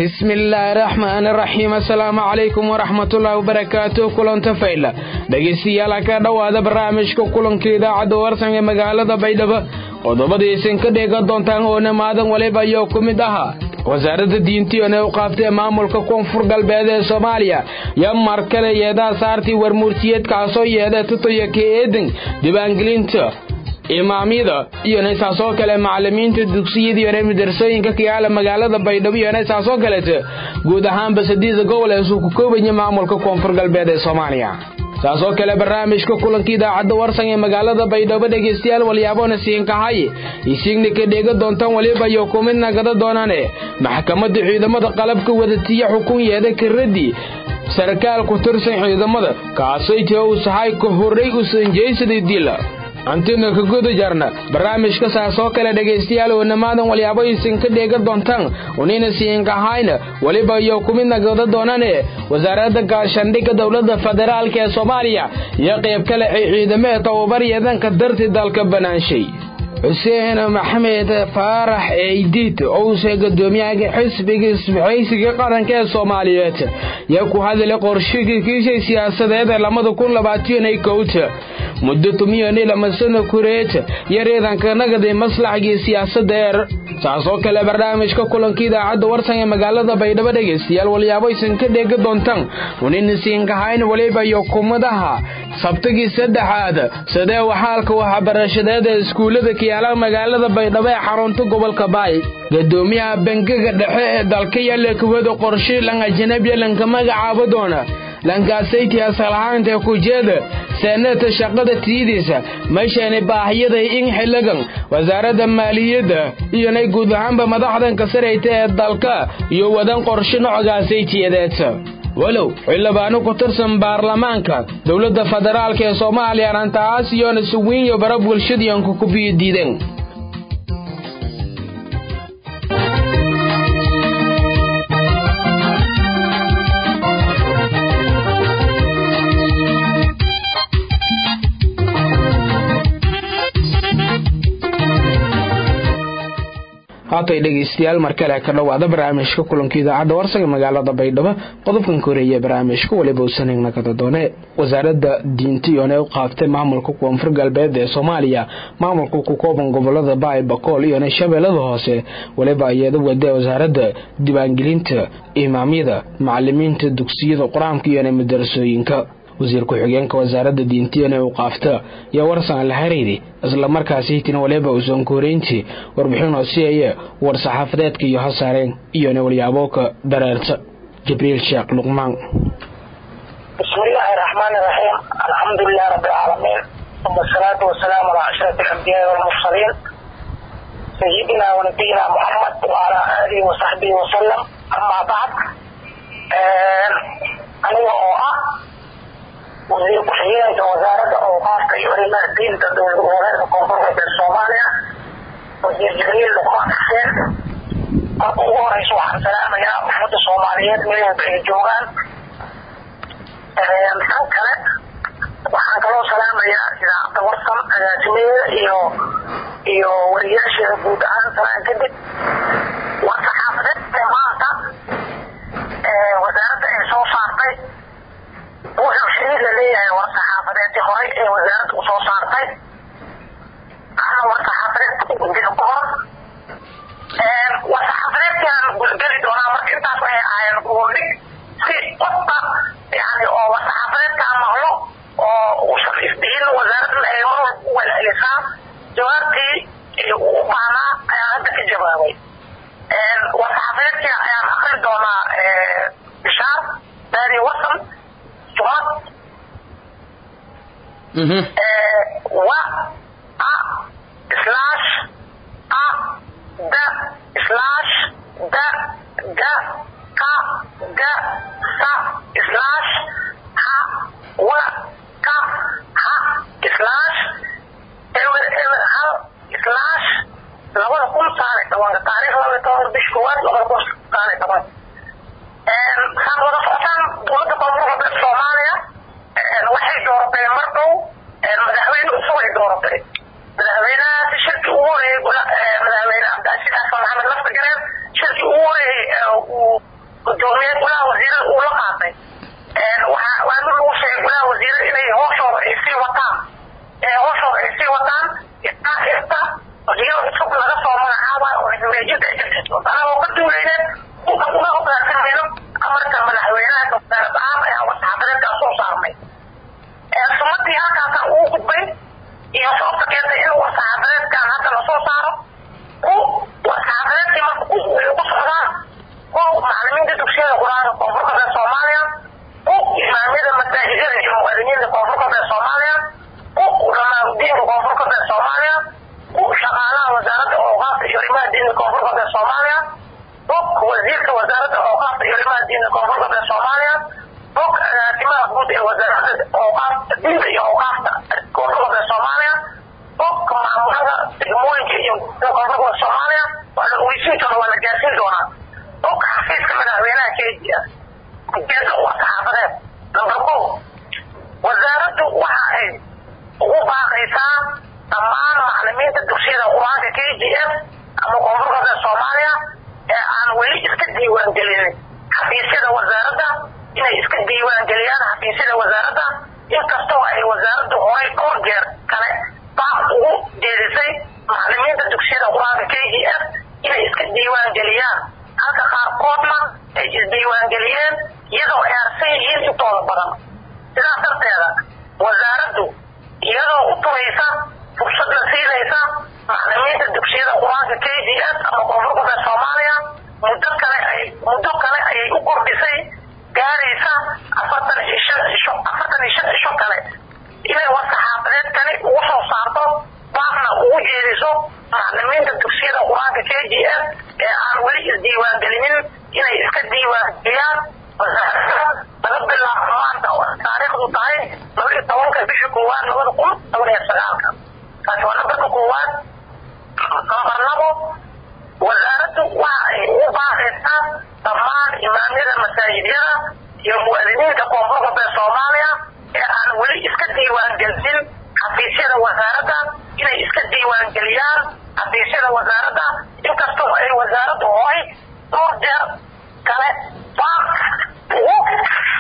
bismi illaahi raxmaani raxiim assalaamu calaykum waraxmatullaahi wabarakaatu kulanta fayla dhegaystayaal ka dhowaada barnaamijka kulanka idaacadda warsan ee magaalada baydhabo qodobadiisin ka dheegan doontaan oona maadan waliba ayuu ku mid ahaa wasaaradda diintiyoona u qaaftee maamulka koonfur galbeed ee soomaaliya yo mar kale yeedaa saartii warmuurtiyeedkaasoo yeedha tutoya ka eedan diiwaangelinta imaamyada iyo naysaasoo kale macalimiinta dugsiyada iyo madrasooyinka kayaala magaalada baydhabo iyo naysaasoo kaleeta guud ahaanba sadiida gobol ee suu ku koobaya maamulka koonfur galbeed ee soomaaliya saasoo kale barnaamijka kulanka idaacadda warsan ee magaalada baydhabo dhegaystayaal walyaabona siinkahay isiigna ka dheega doontaan waliba iyo kumidna gada doonaane maxkamadda ciidamada qalabka wadatiya xukun yeeda karadii sarkaal ku tirsan ciidamada kaasaytii uu sahay ka horray u sanjaysaday dila antina ka guda jarna barnaamijka saasoo kale dhegaystayaal wanamaadan walyaabo isin ka dheega doontaan unina siinkahayna weliba iyo kumidna gada doonane wasaaradda gaashandhigga dowladda federaalk ee soomaaliya iyo qayb kale ay ciidamo ee tababar yeedanka darti dalka banaanshay xuseen maxamed faarax eydiid ouse gadoomiyaha xisbiga isbahaysiga qaranka ee soomaaliyeed yaa ku hadalay qorshigii kiishay siyaasadeed ee lamada kun labaatan kowta muddo tumiyani lamasano kureet iyo ciidanka nagadi maslaxgii siyaasadeer saasoo kale barnaamijka kulanka idaacadda warsan ee magaalada baydhabo dhegaystayaal walyaabo isan ka dheega doontaan unina siinkahayn waliba iyo kumadaha sabtagii saddexaad sidee waxaalka waxbarashadeed ee iskuullada kayaala magaalada baydhabo ee xarunta gobolka baay gadoomiyaha bangiga dhexe ee dalka yaalla kuwada qorshe lan ajanabiya lanka magacaabo doona lankaasaytii asalahaanta kujeeda seenata shaqada tiidiisa meeshani baahiyada in xiligan wasaaradda maaliyadda iyonay guud ahaanba madaxdanka sarayta ee dalka iyo wadan qorshe nocgaasaytiyadeedsa walow xildhibaano ku tirsan baarlamaanka dowladda federaalk ee soomaaliya arrintaas iyoona suwiinyo bara bulshadiyanku ku biyo diideen haatay dhegaystayaal mar kale ka dhowaada barnaamijka kulanka idaacadda warsaga magaalada baydhabo qodobkan ka horeeya barnaamijka waliba usanigna kada doone wasaaradda diintiyoone u qaaftay maamulka koonfur galbeed ee soomaaliya maamulka ku kooban gobolada baay bakool iyona shabeellada hoose waliba iyada wadee wasaaradda diiwaangelinta imaamyada macalimiinta dugsiyada qur-aanka iyona madarasooyinka wasiir ku-xigeenka wasaaradda diintiyana u qaafta yaa warsan la xiriiri islamarkaasi hitina waliba uusan koreyntii warbixin hoosiyaya war saxaafadeedka iyo hasaareen iyona walyaaboka dareerta jibriil sheekh luqmaan bismillaahi raxmaani raxiim alxamdulilahi rabbi alcaalamiin uma asalaatu wasalaamu calaa ashraf alambiyaai walmursaliin sayidina wanabiyina muxamed wacalaa aalihi wasaxbihi wasalam amaa bacd aniga oo ah wasiir ku-xigeenka wasaaradda awqaafka iyo arrimaha diinta dowlad goboleedka koonfur galbeed soomaaliya wasiir jibriil luqmaan xuseen marka ugu horeysa waxaan salaamayaa ummadda soomaaliyeed meel walba ay joogaan tan kale waxaan kaloo salaamayaa idaacadda warsan agaasimadeeda iyo iyo wariyaasheeda guud ahaan salaan kadib waa saxaafadeed maanta wasaaradda ay soo saartay wuxuu xiriir la leeyahay war saxaafadeedii horay ee wasaaradda u soo saartay ana war saxaafadeedka ugudida ku hor war saxaafadeedkaan gulgeli doonaa marka intaas waxay ahaayeen guurdhig si qofka yani oo war saxaafadeedkaan maqlo oo uusan isdihin wasaaraddan ay mar walba u welcelisaa jawaabtii uu u baahnaa ayaan hadda ka jawaabay war saxaafadeedkii ayaan akri doonaa bishaar daadi wasan sumad wa a slash a da slash da ga ka ga sa slash ha wa ka ha slash ewer ewer hal slash labada kun saale tobanka taariikh labada tobanka bish koowaad labada kun saale toban saad wada socotaan dowladda koonfur galbeed soomaaliya waxay dooratay mar dhow madaxweyne cusub ay dooratay madaxweynahaasi shirkii ugu horeeyey madaxweyne cabdicasiis xasan maxamed lafta gareen shirkii ugu horeeyey uu arrimaha diinta koonfur galbeed soomaaliya bog wasiirka wasaaradda awqaafta iyo arrimaha diinta koonfur galbeed soomaaliya bog agaasimaha guud ee wasaaradda awqaafta diinta iyo awqaafta koonfur galbeed soomaaliya bog maamulada degmooyinka iyo koonfur galbeed soomaaliya waa la ogeysiin doona waa la gaarsiin doonaa bog xafiiska madaxweynaha kenya ujeeda waa saxaafadeed number ko wasaaraddu waxa ay ugu baaqaysaa dhammaan macalimiinta dugsiyada qur-aanka k g f ama koonfur galbeed soomaaliya ee aan weli iska diiwaangelinin xafiisyada wasaaradda inay iska diiwaangeliyaan xafiisyada wasaaradda inkastoo ay wasaaraddu horay dhowr jeer kale baaq ugu jeedisay macalimiinta dugsiyada qur-aanka k g f inay iska diiwaangeliyaan halka qaarkoodna ay isdiiwaangeliyeen iyadoo ay arsan yihiin intooda badan sidaas darteeda wasaaraddu iyadoo u turaysa fursad la siinaysa macalimiinta dugsiyada qur-aanka k g s ama koonfur galbeed soomaaliya muddo kale ay muddo kale ayay u kordhisay gaaraysa afartan iyo shan cisho afartan iyo shan cisho kale inay war-saxaafadeedkani ugu soo saarto baaqna ugu jeediso macalimiinta dugsiyada qur-aanka k g s ee aan weli isdiiwaangelinin inay iska diiwaangeliyaan laga bilaabo maanta oo taariikhdu tahay laba iyo tobanka bisha koowaad labada kun toban iyo sagaalka taasi waa nambarka koowaad nambar labo wasaaraddu waxa ay ugu baaqaysaa dhammaan imaamyada masaajidyada iyo muwaadiniinta koonfur galbeed soomaaliya ee aan weli iska diiwaangelin xafiisyada wasaaradda inay iska diiwaangeliyaan xafiisyada wasaaradda inkastoo ay wasaaraddu horay dhowr jeer kale baaq ugu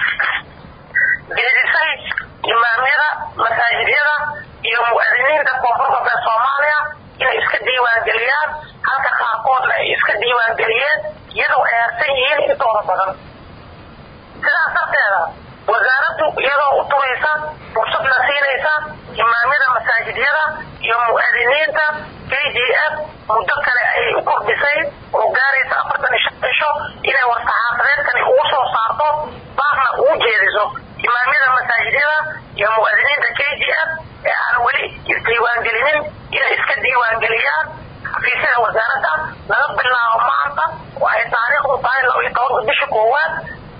jeedisay imaamyada masaajidyada iyo muwaadiniinta koonfur galbeed soomaaliya inay iska diiwaangeliyaan halka qaarkoodna ay iska diiwaangeliyeen iyadoo ay harsan yihiin intooda badan sidaas darteeda wasaaraddu iyadoo u turaysa fursad la siinaysa imaamyada masaajidyada iyo mu'aadiniinta k g f muddo kale ayay u kordhisay oo gaaraysa afartan iyo shan cisho inay war-saxaafadeedkani ugu soo saarto baaqna ugu jeediso imaamyada masaajidyada iyo mu'aadiniinta k g f ee aan weli isdiiwaangelinin inay iska diiwaangeliyaan xafiisyada wasaaradda laga bilaabo maanta oo ay taariikhdu tahay laba iyo tobanka bisha koowaad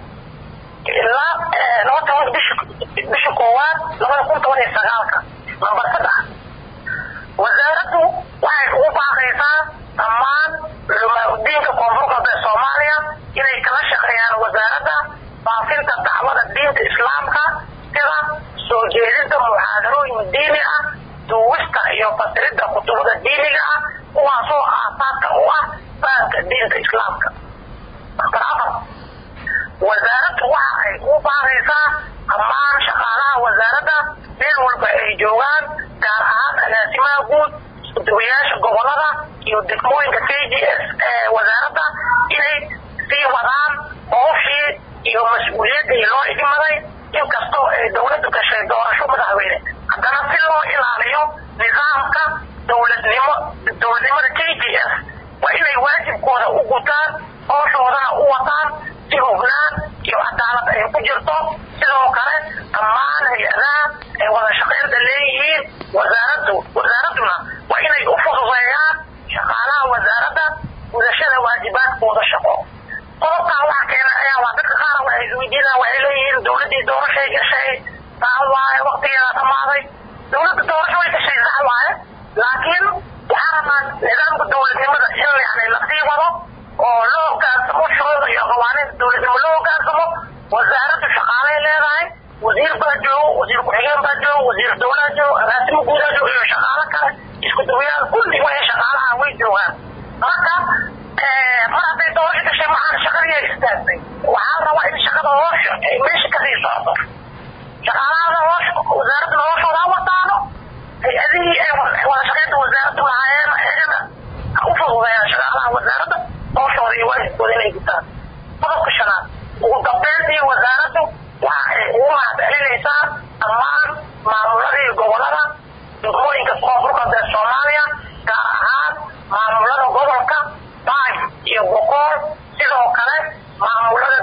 ilaa laba tobanka bisha bisha koowaad labada kun toban iyo sagaalka nambar saddex wasaaraddu waxay ugu baaqaysaa dhammaan culamaauddiinka koonfur galbeed soomaaliya inay kala shaqeeyaan wasaaradda faafinta dacwada diinta islaamka sida soo jeedinta muxaadarooyin diini ah duugista iyo fasiridda kutubada diiniga ah kuwaasoo aasaaska u ah fahamka diinta islaamka nambar afar wasaaraddu waxa ay ugu baaqaysaa dhammaan shaqaalaha wasaaradda meel walba ay joogaan gaar ahaan agaasimaha guud iskuduwayaasha gobolada iyo degmooyinka k g s ee wasaaradda inay sii wadaan howshii iyo mas-uuliyaddii loo idmaday inkastoo ay dowladdu gashay doorasho madaxweyne haddana si loo ilaaliyo nidaamka dowladnimo dowladnimada k g s waa inay waajibkooda u gutaan howshoodana u wataan si hubnaan iyo cadaalad ay ku jirto sidoo kale dhammaan hay-adaha ay wada shaqaynta leeyihiin wasaaraddu wasaaradduna waa inay u fududeeyaan shaqaalaha wasaaradda gudashada waajibaadkooda shaqo qodobkaa waxa keena ayaa waa dadka qaar waxay isweydiinaan waxay leeyihiin dowladdii doorashay gashay saa waaye waktigeeda dhamaaday dowladda doorasho way gashay sax waaye laakiin waxaa rabaa nidaamka dowladnimada in yani lasii wado oo loo hogaansamo shuruuda iyo qawaaniinta dowladnimo loo hogaansamo wasaaraddu shaqaalay leedahay wasiir baa joogo wasiir ku-xigeen baa joogo wasiir dowlaa joogo agaasimo guudaa joogo iyo shaqaalo kale isku duwayaal kulli way shaqaalaha way joogaan marka mar hadday doorasho gashay maxaan shaqadii istaagtay waxaa rabaa in shaqada hoosha ay meesha kasii socoto shaqaalahada hoosha wasaaradda hooshooda ha wataano hay-adihii ay wada shaqaynta wasaaraddu lahaayeen ayagana ha u fududeeyaan shaqaalaha wasaaradda hooshooda iyo waajibkooda inay gutaan qodobka shanaad ugu dambeyntii wasaaraddu waxa ay ugu mahadcelinaysaa dhammaan maamuladii gobolada degmooyinka koonfur galbeed soomaaliya gaar ahaan maamulada gobolka baay iyo boqool sidoo kale maamulada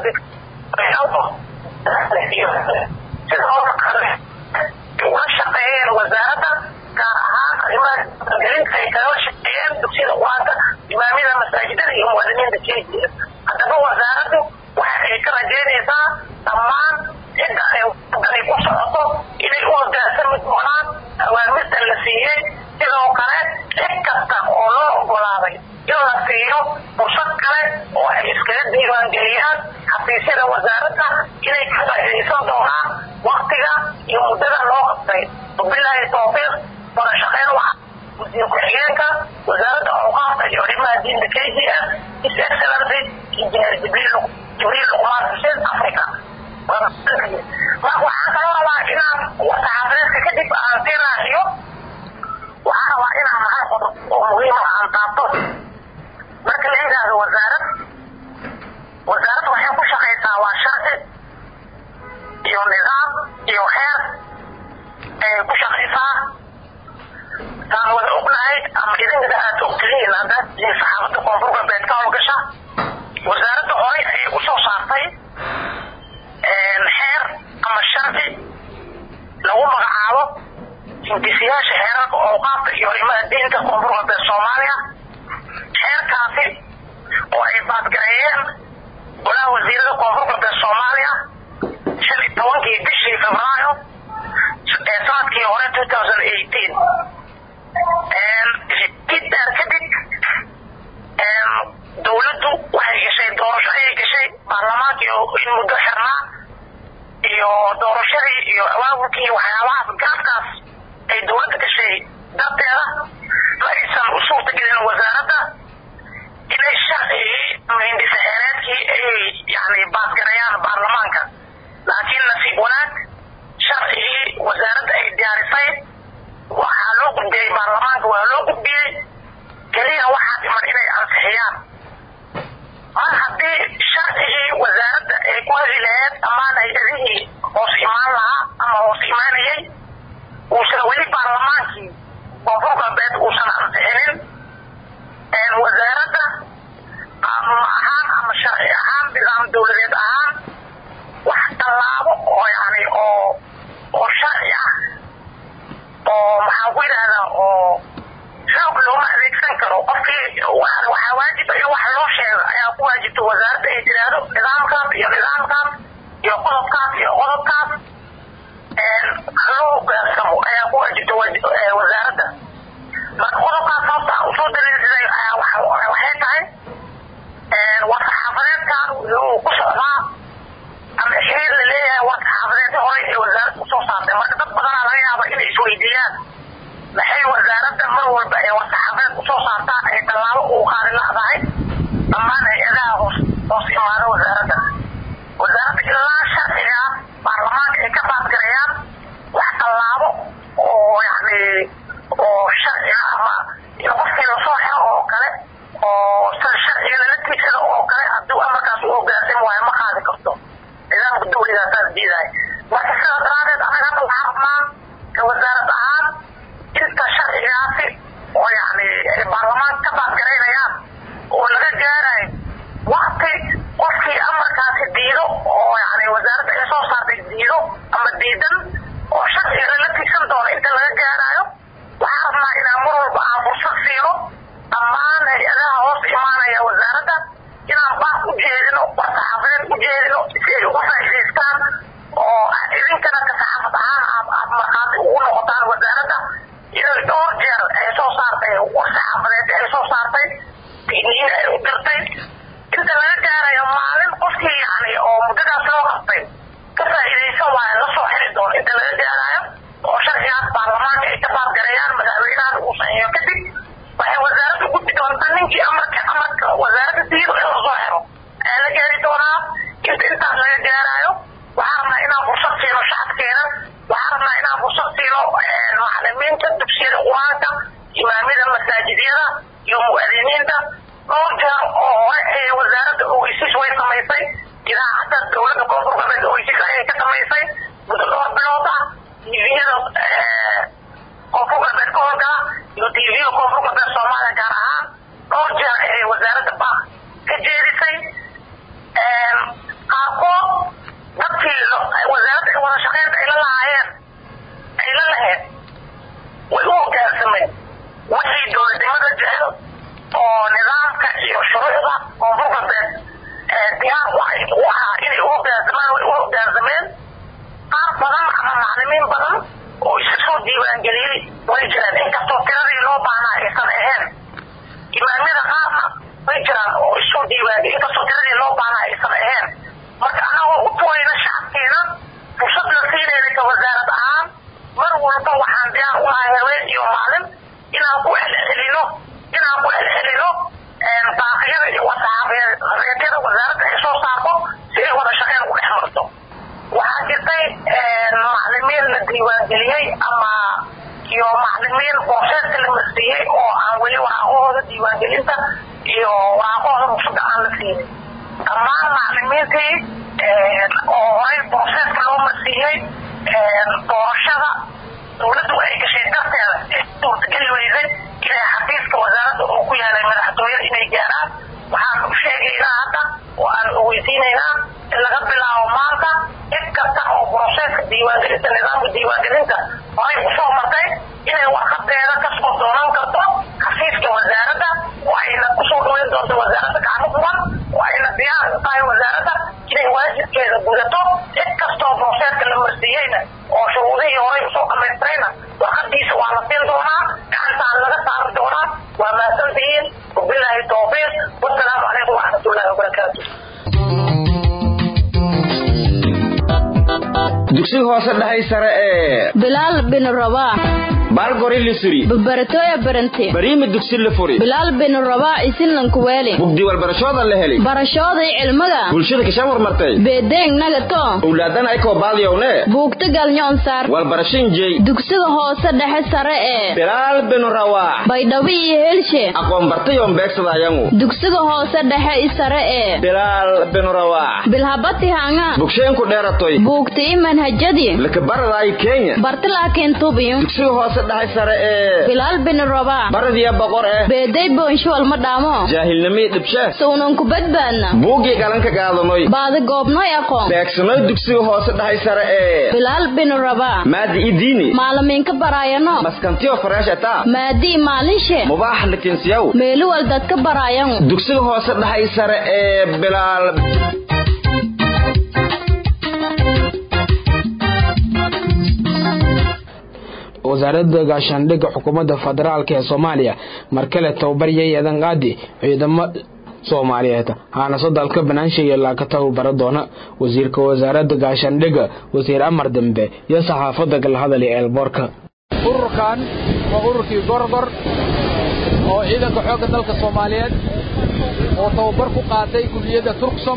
sidoo kale uga shaqeeyeen wasaaradda gaar ahaan arrimaha gelinta ay kaga shaqeeyeen dugsiyada qur-aanka k g s haddaba wasaaraddu waxa ay ka rajaynaysaa dhammaan cidda ay wadanay ku socoto inay u hogaansami doonaan awaamirta la siiyey sidoo kale cid kasta oo loo ogolaaday in la siiyo fursad kale oo ay iskaga diiwaangeliyaan xafiisyada wasaaradda inay ka faa'iidaysan doonaan waktiga iyo muddada loo qabtay wabilaahi tawfiiq wada shaqeyn waxa wasiir ku-xigeenka wasaaradda awqaafta iyo arrimaha diinta k g s his excellency engineer jibriil jibriil luqmaan xuseen africa marka waxaan kaloo rabaa inaan saxaafadeedka kadib aan sii raaciyo waxaan rabaa inaan hal qodob oo muhiima aan taabto marka la yidhaahdo wasaarad wasaaradda waxay ku shaqaysaa waa sharci iyo nidaam iyo xeer ayay ku shaqaysaa taan wada ognahay ama idinkada aad ogtihiin haddaad tihiin saxaafadda koonfur galbeed ka howlgasha wasaaradda horay ayay usoo saartay xeer ama sharci lagu magacaabo hindisiyaasha xeerarka awqaafta iyo arrimaha diinta koonfur galbeed soomaaliya xeerkaasi oo ay baadgareeyeen golaha wasiirada koonfur galbeed soomaaliya shan iyo tobankii bishii febraayo ee sanadkii hore two thousand eighteen kidaar kadib dowladdu waxay gashay doorasho ayay gashay baarlamaankii in muddo xirnaa iyo doorashadii iyo awaabulkii waxyaabahaas gaabkaas ay dowladda gashay darteeda ma aysan u suurtagelin wasaaradda inay sharcigii ama hindisaxeereedkii ayay yani baadgarayaan baarlamaanka laakiin nasiib wanaag sharcigii wasaaradda ay diyaarisay waxaa loo gudbiyey baarlamaanka waa loo gudbiyey keliya waxaa dhiman inay ansixiyaan mar haddii sharcigii wasaaradda ay ku heli laheed amaan hay-adihii hoos imaan lahaa ama hoos imaanayay uusan weli baarlamaankii koonfur galbeed uusan ansixinin wasaaradda qaanuun ahaan ama sharci ahaan nidaam dowladeed ahaan wax tallaabo oo yani oo oo sharci ah oo maxaan ku yidhahdaa oo xoog looma adeegsan karo qofkii waxaa waajib in wax loo sheego ayaa ku waajibta wasaaradda ay tiraahdo nidaamkaas iyo nidaamkaas iyo qodobkaas iyo qodobkaas loo hogaansamo ayaa ku waajibta wasaaradda marka qodobkaas sababta usoo daliilsaday ayaa waxay tahay war saxaafadeedkan wuxuu ku socdaa ama xiriir la leeyahay war saxaafadeedka hore ee wasaaradda usoo saartay marka dad badanaa laga yaaba inay isweydiiyaan maxay wasaaradda mar walba ee war saxaafadeed usoo saartaa ay tallaabo ugu qaadi ladahay dhammaan hay-adaha hoos hoos imaada wasaaradda wasaaradda ilaa sharciga baarlamaanka ay ka baadgarayaan wax tallaabo oo yani oo sharciga ama in qofkii lasoo xiro oo kale oo sida sharciga lala tiigsado oo kale hadduu amarkaas u hogaansami waayo ma qaadi karto nidaamka dawligaasaas diidahay marka sidaa daraadeed anaga hadda waxaa rabnaa ka wasaarad ahaan inta sharcigaasi oo yani baarlamaanka ka baadgaraynayaan oo laga gaarayo wakti qofkii amarkaasi diido oo yani wasaaradda ay soo saartay diido ama diidan oo sharciga lala tiigsan doono inta laga gaarayo waxaa rabnaa inaan mar walba aan fursad siino dhammaan hay-adaha hoos imaanaya wasaaradda inaan baaq u jeedino war saxaafadeed u jeedino si ay uga faa'idaystaan oo idinkana ka saxaafad ahaan aad aad markhaati ugu noqotaan wasaaradda inay dhowr jeer ay soo saartay war saxaafadeed ay soo saartay digniin ay u dirtay inta laga gaarayo maalin qofkii yani oo muddadaas loo qabtay ka faa'iidaysan waayo la soo xiri doono inta laga gaarayo oo sharcigaas baarlamaanka ay ka baadgareeyaan madaxweynahan uu saxiixo kadib waxay wasaaradda gudbi doontaa ninkii amarka amarka wasaaradda diido in lasoo xiro ayaa la gaari doonaa inta intaas laga gaarayo waxaa rabnaa inaan fursad siino shacabkeena waxaa rabnaa inaan fursad siino macalimiinta dugsiyada qur-aanka imaamyada masaajidyada iyo mu'adiniinta dhowr jeer oo hore ee wasaaradda ogeysiis way samaysay idaacadda dowladda koonfur galbeed ogeysiis ayay ka samaysay muddo dhowr bilood ah tviyada koonfur galbeed ka howlgala iyo tvga koonfur galbeed soomaaliya gaar ahaan dhowr jeer ayay wasaaradda baaq ka jeedisay qaarkood dadkii wasaaradda ay wada shaqeynta ay la lahaayeen ay la laheed way u hogaansameen wixii dowladnimada jecel oo nidaamka iyo shuruucda koonfur way jiraan oo isoo diiwaangelin inkastoo tiradii loo baana aysan ahayn marka anagoo u tuwayna shacabkeena fursad la siinayna ka wasaarad ahaan mar walba waxaan diyaar u ahay haween iyo maalin inaan ku celcelino inaan ku celcelino baaqyada iyo wasaabeedyada wasaaradda ay soo saarto si ay wada shaqeyn ugu dhex marto waxaa jirtay maclimiin la diiwaangeliyey ama iyo maclimiin booseeska la marsiiyey oo aan weli waraaqahooda diiwaangelinta iyo waraaqahooda rugsada aan la siinin dhammaan maclimiintii oo horay booseeska loo marsiiyey doorashada dowladdu ay gashay darteeda ee suurtageli weysay inay xafiiska wasaaradda oo ku yaalay madaxtooyada inay gaaraan waxaan u sheegaynaa hadda oo aan ogeysiinaynaa in laga bilaabo maanta cid kasta oo broseeska diiwaangelinta nidaamka diiwaangelinta horay usoo martay inay warqadeeda kasoo doonan karto xafiiska wasaaradda oo ayna kusoo dhaweyn doonto wasaaradda gacmo furan oo ayna diyaar u tahay wasaaradda inay waajibkeeda gudato cid kastoo broseeska la marsiiyeyna oo shuruudihii horay usoo dhamaystirayna warqadiisa waa la siin doonaa gacantaan laga saari doonaa waa mahadsantihiin wabilaahi tawfiiq wasalaamu calaykum waraxmatullaahi wabarakaatu dugsiga hoose dhahay sare ee bilaal bin rabaax baalgori lisuri babaratoya barante bariima dugsi la furi bilaal bin rabaax isinlanku weeli bugdi walbarashooda la heli barashooday cilmiga bulshada kashaan warmartay beedeeng nagato owlaadan ay koo baadiyowne buugta galnyoon saar walbarashin jey dugsiga hoose dhexe sare ee bilaal bin rawaax baydhabo iyo helshe aqoon bartayoon beegsadayagu dugsiga hoose dhexe i sare ee bilaal bin rawaax bilhabati hanga bugsheenku dheeratoy buugta i manhajadii lakabaradaay kenya barti laakiin tubiyo dugsiga hoose dhahay sare ee bilaal bin rabaax baradiya boqor eh beeday boonshuwal ma dhaamo jaahilnimii dhibshe suunan ku badbaadna buuggii galanka gaadanoy baadi goobnoy aqoon beegsanoy dugsiga hoose dhahay sare ee bilaal bin rabaax maadi idiini maalimiinka baraayano maskantiyo fareesh ataa maadii maalinshe mubaax lakinsiyaw meeluwal dadka baraayan dugsiga hoose dhahay sare ee bilaal wasaaradda gaashaandhigga xukuumadda federaalk ee soomaaliya mar kale tababaryay eedan qaadi ciidamo soomaaliyeed haanaso dalka banaansheeya laaka tababara doona wasiirka wasaaradda gaashaandhigga wasiir amar dambe iyo saxaafadda galhadali eelboorka ururkan waa ururkii gorgor oo ciidanka xoogga dalka soomaaliyeed oo tababar ku qaatay kulliyadda turksom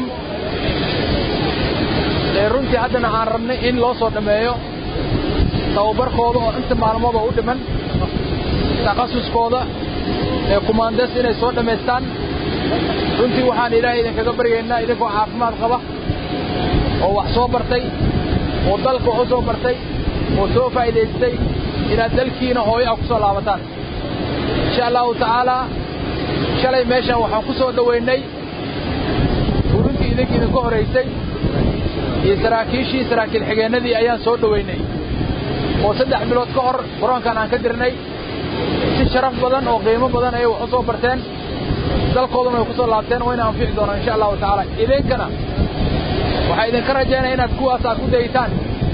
ee runtii haddana aan rabnay in loo soo dhammeeyo tababarkooda oo inta maalmoodoo u dhiman takhasuskooda ee kumaandes inay soo dhammaystaan runtii waxaan ilaahay idinkaga baryaynaa idinkoo caafimaad qaba oo wax soo bartay oo dalka u soo bartay oo soo faa'iidaystay inaad dalkiina hooyo ah ku soo laabataan insha allahu tacaalaa shalay meeshaan waxaan ku soo dhowaynay furintii idinka idinka horraysay iyo saraakiishii saraakiil xigeennadii ayaan soo dhowaynay oo saddex bilood ka hor garoonkan aan ka dirnay si sharaf badan oo qiimo badan ayay wax u soo barteen dalkooduna way ku soo laabteen wayna anfici doonaan insha allahu tacaala idinkana waxaa idinka rajaynaya inaad kuwaas aad ku dayitaan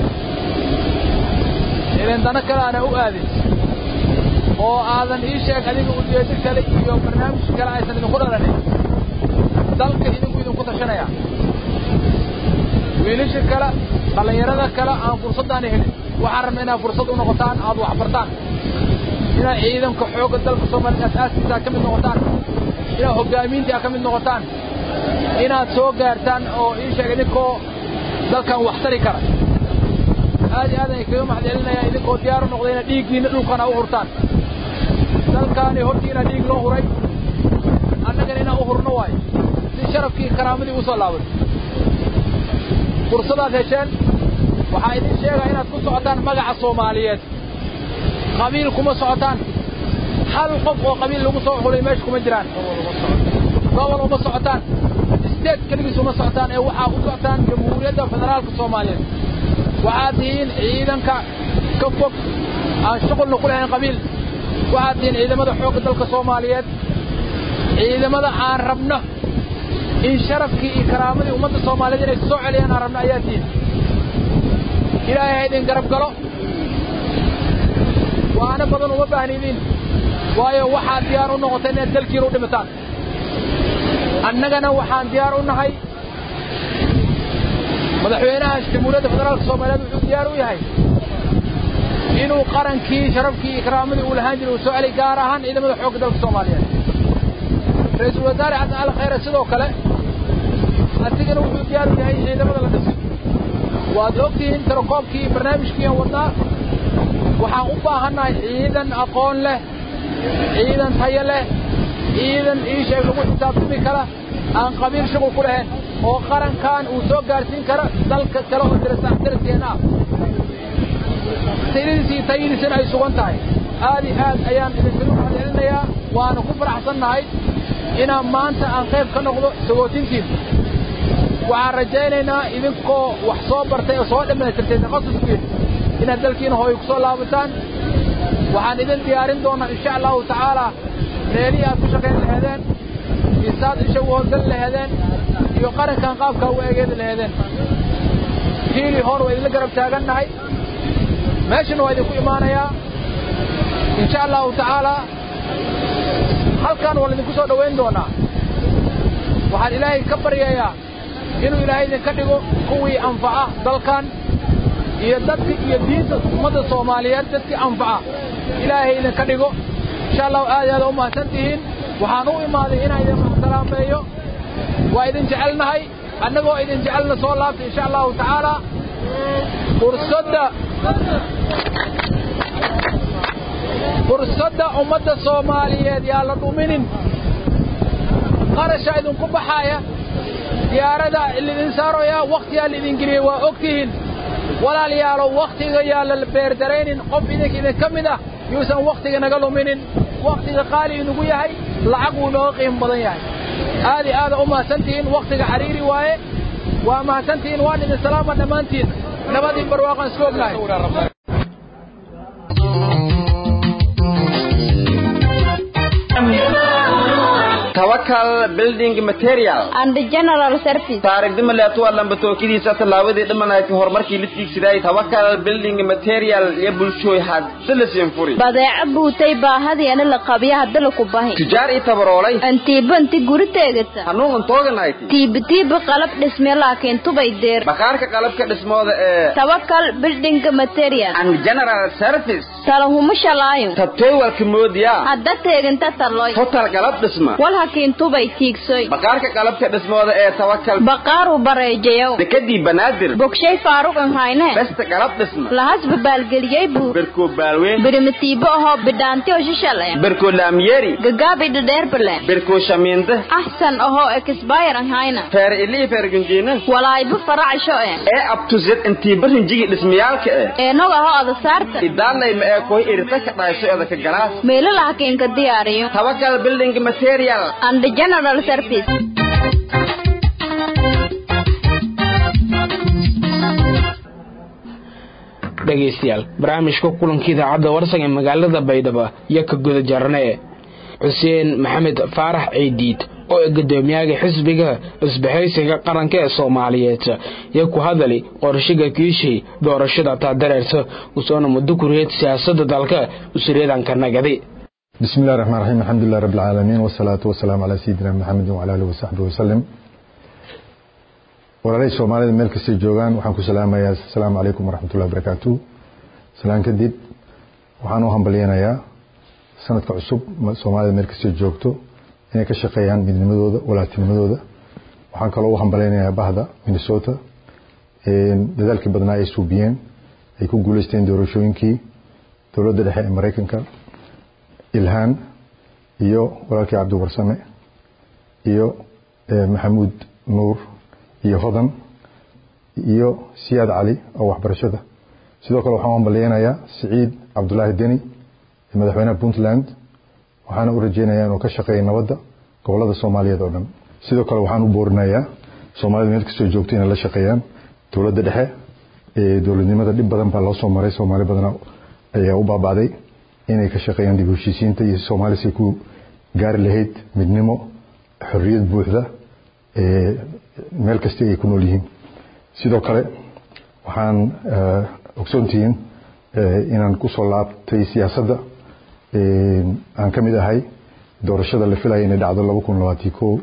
idin dano kale aana u aadin oo aadan ii sheeg adiga ujeedo kale iyo barnaamij kale aysan idinku dhalanin dalka idinku idinku tashanaya wiilasha kale dhallinyarada kale aan fursaddaana helin waxaan rabna inaad fursad u noqotaan aad wax bartaan inaad ciidanka xoogga dalka soomaaliya asaaskiisa ka mid noqotaan inaad hoggaamiintii ka mid noqotaan inaad soo gaartaan oo ii sheeg idinkoo dalkan wax tari kara aad iyo aad ay kaga mahadcelinayaa idinkoo diyaar u noqda inaad dhiiggiinna dhulkana u hurtaan dalkaani hortiina dhiig loo huray annagana inaan u hurno waayo si sharafkii karaamadii u soo laabato fursadaad hesheen waxaa idin sheegaa inaad ku socotaan magaca soomaaliyeed qabiil kuma socotaan hal qof oo qabiil lagu soo xulay meesha kuma jiraan gobol uma socotaan isteed keligiis uma socotaan ee waxaa u socotaan jamhuuriyadda federaalka soomaaliyeed waxaad tihiin ciidanka ka fog aan shuqulna ku lahayn qabiil waxaad tihiin ciidamada xoogga dalka soomaaliyeed ciidamada aan rabno in sharafkii iyo karaamadii ummadda soomaaliyeed inay soo celiyaan aan rabno ayaa tihiin ilaahay ha idin garab galo waana badan uma baahnidiin waayo waxaad diyaar u noqotay inaad dalkiina u dhimataan annagana waxaan diyaar u nahay madaxweynaha jamhuuriyadda federaalka soomaaliyeed wuxuu diyaar u yahay inuu qarankii sharafkii ikraamadii uu lahaan jiray uu soo celi gaar ahaan ciidamada xoogga dalka soomaaliyeed ra-iisul wasaare xasan cali khayre sidoo kale asigana wuxuu diyaar u yahay in ciidamada la dhiso waad ogtihiin tirakoobkii barnaamijkii aan wadnaa waxaan u baahannahay ciidan aqoon leh ciidan tayo leh ciidan iisheeg lagu xisaabtami kara aan qabiil shuqul ku lahayn oo qarankan uu soo gaarsiin karo dalka kale oo darasaxdaraskeenna ah tayadiisi iyo tayadiisina ay sugan tahay aad iyo aad ayaan idinkaga mahadcelinayaa waana ku faraxsannahay inaan maanta aan qayb ka noqdo sagootintiin waxaan rajaynaynaa idinkoo wax soo bartay oo soo dhammaystirtay takhasuskeed inaad dalkiina hooy ku soo laabataan waxaan idin diyaarin doonaa insha allahu tacaalaa meelihii aad ku shaqayn laheedeen isaad isha u howlgali laheedeen iyo qarankan qaabkaa u eegeedi laheedeen hiilii hor waa idinla garab taagannahay meeshana waa idinku imaanayaa insha allahu tacaalaa halkan waa laidinku soo dhowayn doonaa waxaan ilaahay ka baryayaa inuu ilaahay idinka dhigo kuwii anfaca dalkan iyo dadka iyo diinta ummadda soomaaliyeed dadkii anfaca ilaahay idinka dhigo insha allahu aad aada u mahadsan tihiin waxaan u imaaday inaan idin salaameeyo waa idin jecelnahay annagoo idin jecelna soo laabta insha allahu tacaalaa fursadda fursadda ummadda soomaaliyeed yaa la dhuminin qarasha idinku baxaaya diyaarada lidin saaraya wakhtiyaa laidin geliyey waa og tihiin walaalayaalow wakhtiga yaa la beerdaraynin qof idinka idinka mid ah yuusan wakhtiga naga luminin wakhtiga qaali inugu yahay lacag wuu inooga qiimo badan yahay aad iyo aada u mahadsantihiin wakhtiga xariiri waaye waa mahadsantihiin waan idin salaama dhammaantiin nabadii barwaaqaan isku ognahay tawakal building material and general service taarigdima leetuwa lambatookadiisa tallaabadii dhimanayti horumarkii la tiigsiday tawakal building material iyo bulshooy hadsilasin furi badeeco buutay baahadiana la qabya hadda laku bahi tujaar i tabaroolay antiiba inti guri teegata hanuun tooganayti tiiba tiiba qalab dhisme laakiin tubay deer bakhaarka qalabka dhismooda ee tawakal building material and general service talahuma shalaayo tabtooy walka moodiyaa hadda teeginta taloy total qalab dhisma wal hakiin tubay tiigsoy bakhaarka qalabka dhismooda ee tawakal baqaaru bareejayow dekadii banaadir bogshay faaruqan hayne besta qalab dhisma lahasba baalgeliyey buu berkoo baalweyn birimatiibo ahoo bidhaanti oo shishale berkoo laamyeeri gagaabi dhadheerbale berkoo shamiinde axsan ahoo ekisbayran hayna feer ilii feer gunjiina walaayba faracsho eh ee abtuzed intii barinjigi dhismayaalka eh eenog ahoo adasaarta idaalayma ee koy irita ka dhayso edaka galaas meelo la hakiinka diyaariyo tawakal building material and general service dhegaystayaal barnaamijka kulanka idaacadda warsan ee magaalada baydhabo iyo ka guda jarne xuseen maxamed faarax ciidiid oo ah guddoomiyaha xisbiga isbahaysiga qaranka ee soomaaliyeed iyo ku hadali qorshiga kiishay doorashada taadareerta usoona muddo kuriyad siyaasada dalka usuriyadanka nagadi بسم الله الرحمن الرحيم الحمد لله رب العالمين والصلاة والسلام على سيدنا محمد وعلى آله وصحبه وسلم walaalay soomaalida meel kastay joogaan waxaan ku salaamayaa asalaamu calaykum waraxmatullahi wabarakaatu salaan kadib waxaan u hambalyanayaa sanadka cusub soomaalida meel kastay joogto inay ka shaqeeyaan midnimadooda walaaltinimadooda waxaan kaloo u hambalyanayaa bahda minnesota dadaalkii badnaa ay suubiyeen ay ku guuleysteen doorashooyinkii dowladda dhexe ee maraykanka ilhaan iyo walaalkii cabdiwarsame iyo maxamuud nuur iyo hodan iyo siyaad cali oo waxbarashada sidoo kale waxaan u hambalyeynayaa siciid cabdulaahi deni madaxweynaha puntland waxaana u rajeynayaa inuu ka shaqeeya nabadda gobolada soomaaliyeed oo dhan sidoo kale waxaan u boorinayaa soomaalida meel kastoo joogto inay la shaqeeyaan dowladda dhexe dowladnimada dhib badan baa loo soo maray soomaali badana ayaa u baaba'day inay ka shaqeeyaan dib u heshiisiinta iyo soomaali say ku gaari lahayd midnimo xorriyad buuxda meel kasta ay ku nool yihiin sidoo kale waxaan ogsoontihiin inaan ku soo laabtay siyaasadda aan ka mid ahay doorashada la filaya inay dhacdo laba kun labaatan ko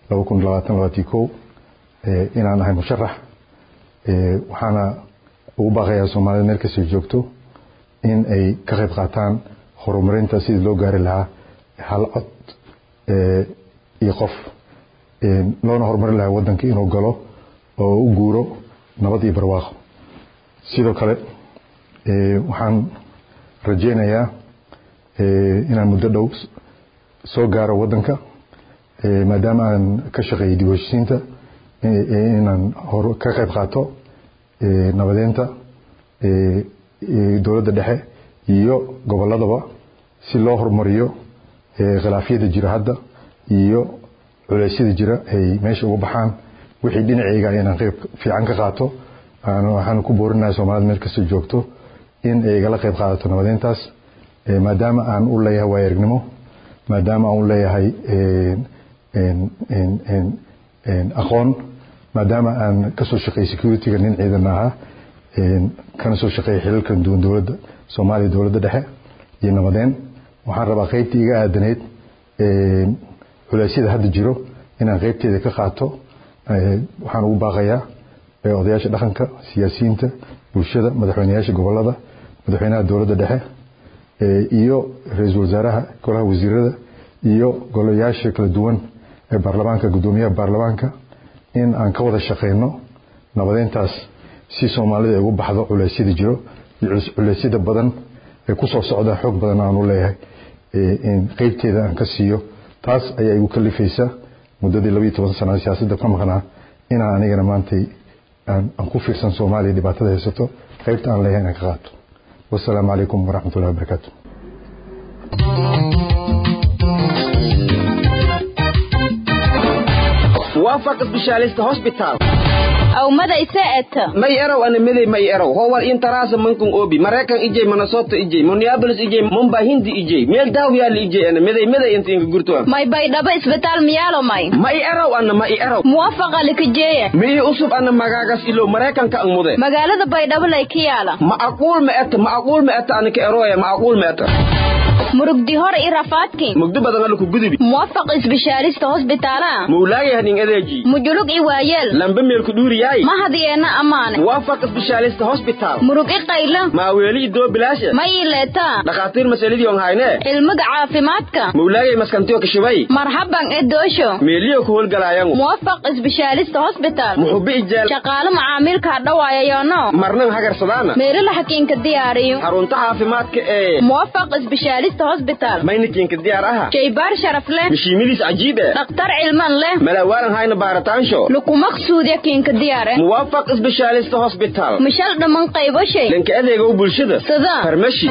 laba kun labaatan labaatan kow inaan ahay musharax waxaana ugu baaqayaa soomaalida meel kastay joogto in ay ka qayb qaataan horumarinta sidii loo gaari lahaa hal cod iyo qof loona horumarin lahaa waddanka inuu galo oo u guuro nabad iyo barwaaqo sidoo kale waxaan rajaynayaa inaan muddo dhow soo gaaro waddanka maadaama aan ka shaqeeyay dib u heshisiinta inaan ka qayb qaato nabadeynta dowladda dhexe iyo gobolladaba si loo horumariyo khilaafyada jira hadda iyo culeysyada jira ay meesha uga baxaan wixii dhinacayga inaan qayb fiican ka qaato waxaan ku boorinayaa soomaalida meel kastoo joogto in ay igala qayb qaadato nabadeyntaas maadaama aan u leeyahay waaya aragnimo maadaama aan u leeyahay aqoon maadaama aan kasoo shaqeeyay securityga nin ciidan ahaa kana soo shaqeeyay xilalkan duwan dowladda soomaaliya dowladda dhexe iyo nabadeen waxaan rabaa qaybtii iga aadaneyd culeysyada hadda jiro inaan qaybteeda ka qaato waxaan ugu baaqayaa odayaasha dhaqanka siyaasiyiinta bulshada madaxweyneyaasha gobolada madaxweynaha dowladda dhexe iyo ra-iisul wasaaraha golaha wasiirada iyo golayaasha kala duwan ee baarlamaanka guddoomiyaha baarlamaanka in aan ka wada shaqeyno nabadeyntaas si soomaalida ay ugu baxdo culeysyada jiro iyo culeysyada badan ee kusoo socda xoog badan aan u leeyahay qeybteeda aan ka siiyo taas ayaa igu kalifaysa muddadii labaiyo toban sana siyaasadda ka maqnaa inaan anigana maantay aan ku fiirsan soomaaliya dhibaatada haysato qaybta aan leeyahay inaan ka qaato wasalaamu calaykum waraxmatullahi wabarakaatu waafaq specialist hospital awmada ise eta may erow ana medey may erow howal intaraasa mankun obi maraykan ijey minnesota ijey minneapolis ijey mumbai hindi ijey meel daaw yaali ijey ana medey medey inta inka gurto may baydhabo isbitaal miyaalo may ma i erow ana ma i erow muwafaqa likajeeya mi ii usub ana magaagas ilow maraykanka ang mude magaalada baydhabo lay ka yaala ma aquul ma eta ma aquul ma eta ana ka eroya ma aquul ma eta murugdi hor i rafaadki mugdi badan ala ku gudubi muwafaq isbishaalista hosbitaala mawlaaya hanin adeeji mujulug i waayeel lamba meelku dhuuriyaay ma hadiyeenna ammaane muwaafaq specialist hospital murug i qaylo maaweeli idoo bilaasha ma ii leetaa dhakhaatiir masaladii on hayne cilmiga caafimaadka mawlaayay maskantiyo kashibay marhaban e doosho meeliyo ku howlgalaayangu muwafaq isbishaalista hosbitaal muxubi ijaal shaqaale macaamiilka hadhawaayayono marnan hagarsadaana meelila xakiinka diyaariyo xarunta caafimaadka ee muwafaq isbishaalista hosbitaal maynikiinka diyaar aha shaybaar sharaf leh mishiimadiis cajiib eh dhakhtar cilman leh malaawaalan hayna baaritaansho lukumaqsuudya kiinka diyaare muwaafaq specialist hospital mishal dhamman qaybo shay dhanka adeegow bulshada sida farmashi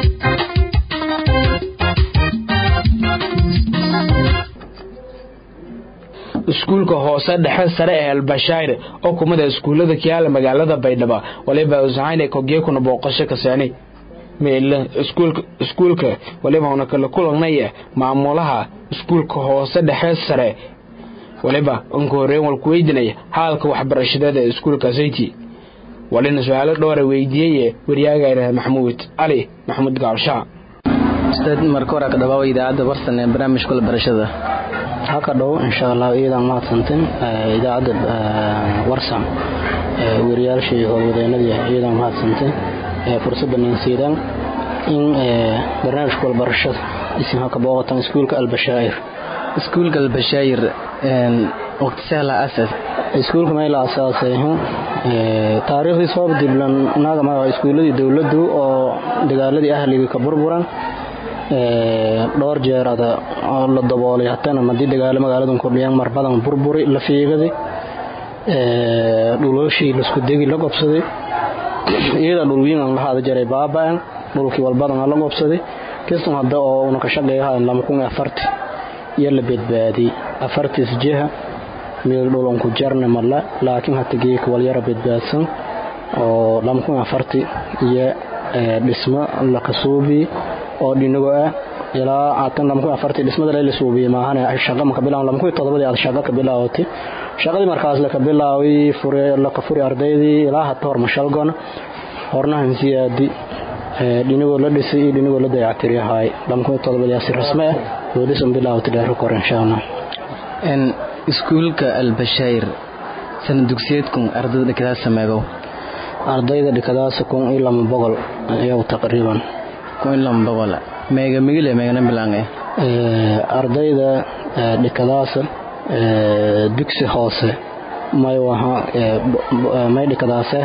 iskuulka hoose dhexe sare ee elbashaire oo kumida iskuullada kiyaala magaalada baydhabo waliba usahayne kogyekuna booqasho kaseeni meela iskuulka iskuulka waliba una kala kulanaya maamulaha iskuulka hoose dhexe sare waliba unka horreyn walku weydinaya haalka waxbarashadeed ee iskuulka sayti walina su-aalo dhowra weydiiyeye waryaagayna maxamuud cali maxamuud gaalshaa ustaad marka hore ka dhawaaba idaacadda warsan ee barnaamijka barashada haka dhow insha allah iyadan mahadsantin idaacadda warsan weriyaashii howlwadeenadii iyadan mahadsantin fursadda ninsiidan in barnaamijka walbarashada isin haka booqatan iskuulka albashaa'ir iskuulka albashaa'ir waqti sahla asas iskuulka mayla asaasay taariikhdii soo diblan naga ma iskuuladii dowladdu oo dagaaladii ahligii ka burburan dhowr jeerada oo la daboolay hatana madii dagaalo magaaladan kordhiyaan mar badan burburi la fiigaday dhulooshii laisku degi la gobsaday iyada dhulwiin aan lahaada jaray baaba'an dhulkii walbadan la gobsaday kistan hadda oo una ka shaqeeyaha lama kun afarti iyo la badbaadiyey afartiis jiha meel dhulon ku jarna mala laakiin hata geeka walyara badbaadsan oo lama kun afarti iyo dhismo la kasuubi oo dhinago ah ilaa haatan lama kun afarti dhismada la suubiye maahane shaqa maka bilaab lama kun todobadii aad shaqa ka bilaawatay shaqadii markaas la ka bilaaway fure la ka furi ardaydii ilaa hata hor mashalgon hornahan siyaadi dhinagoo la dhisay iyo dhinagoo la dayactiryahay lama kun todobadii asi rasme ah oo dhisan bilaawatay dheero kor insha allah iskuulka albashayr sana dugsiyeedkun ardayda dhikadaas sameegow ardayda dhikadaasa kun iyo lama boqol iyagu taqriiban kun iyo lama boqol meega migile meegana bilaange ardayda dhikadaasa dugsi hoose may waha may dhikadaase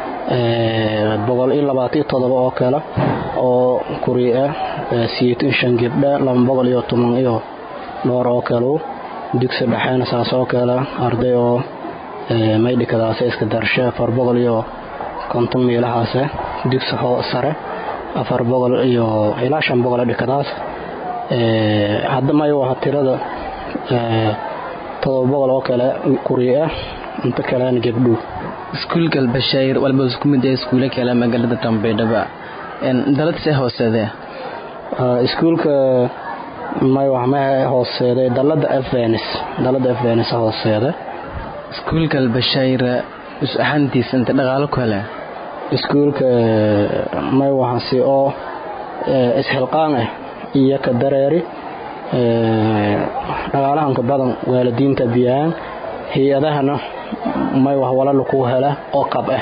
boqol iyo labaatan iyo todoba oo kale oo kuriya siyeetan shan gabdha laba boqol iyo toban iyo dhowr oo kale dugsi dhexeena saas oo kale arday oo may dhikadaase iska darshe afar boqol iyo konton meelahaase dugsi sare afar boqol iyo ilaa shan boqol dhikadaas hadda may waha tirada todoba boqol oo kale kuriya ah inta kalena gabdhu iskuulka albashayr walba isku mid ee iskuule kale magaalada dambeydhaba daladse hooseede iskuulka may wax ma hooseede dalada afvenis dalada afvenis hooseede iskuulka albashayr is ahaantiisa inta dhaqaalo ku hele iskuulka may waxasi oo isxilqaan ah iyo ka dareeri dhaqaalahanka badan waalidiinta biyaan hay-adahana may wax walala ku hela oo qab ah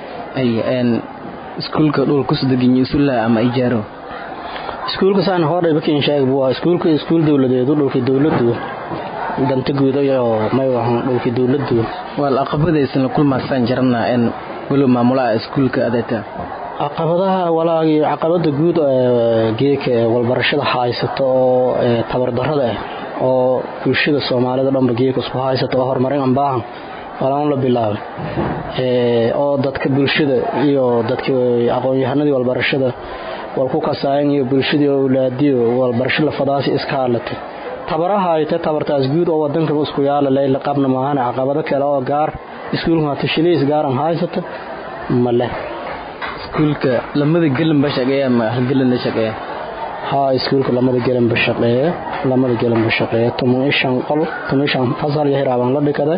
iskuulka dhulkusudeginyo isula ama ijaaro iskuulka saan hordhay bakin sheeg buu iskuulka iskuul dowladeedu dhulka dowladu danta guud iyo may waxan dhulka dowladu wal aqabadaysan la kulmaasaan jarana in walo maamulaha iskuulka adeeta caqabadaha walaagii caqabada guud geeka walbarashada haysato oo tabardarada ah oo bulshada soomaalida dhanba geeka isku haysato oo horumarin aan baahan walaan la bilaabay oo dadka bulshada iyo dadka aqoon-yahanadii walbarashada wal ku kasaayan iyo bulshadii owlaadiyo walbarasho lafadaasi iska hadlatay tabaraha ayte tabartaas guud oo wadanka isku yaala leyla qabna maahan caqabado kale oo gaar iskuulka hata shiliis gaaran haysata ma leh iskuulka lamada gelinba shaqeeya ma halgelinla shaqeeya haa iskuulka lamada gelinba shaqeeya lamada gelinba shaqeeya toban iyo shan qol toban iyo shan fasal iyo hiraabaan la dhikaday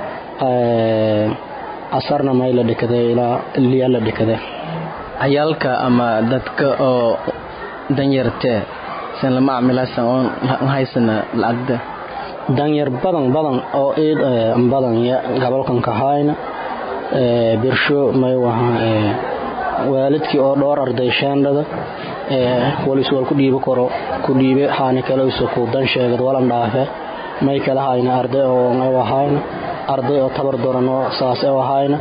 asarna may la dhikaday ilaa liya la dhikaday cayaalka ama dadka oo danyartee san lama camilasan oon haysana lacagda danyar badan badan oo iid badan gobolkan ka hayna birsho may waha waalidkii oo dhowr arday sheendhada walis wal ku dhiibo karo ku dhiibe haani kale isu ku dan sheegad walan dhaafe may kala hayna arday oo may wahayna arday oo tabar doran oo saas oo hayna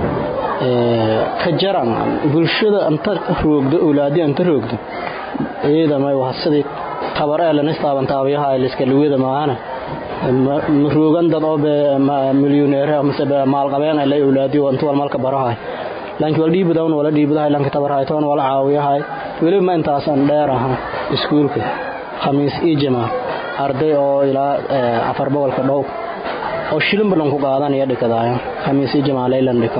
ka jaran bulshada anta roogdo awlaadi anta roogdo iyada may wax sidii tabar ee lana istaaban taabiyaha liska luwada maana roogan dad oo milyoneer ama maal qabeen ay awlaadi oo inta wal malka barahay laakiin wal dhiibada wala dhiibada lanka tabarhay toon wala caawiyahay weli ma intaasan dheer aha iskuulka khamiis iyo jamaa arday oo ilaa afar boqolka dhow oo shilin badan ku qaadanaya dhikadaaya khamiis iyo jamaa leylan dhiko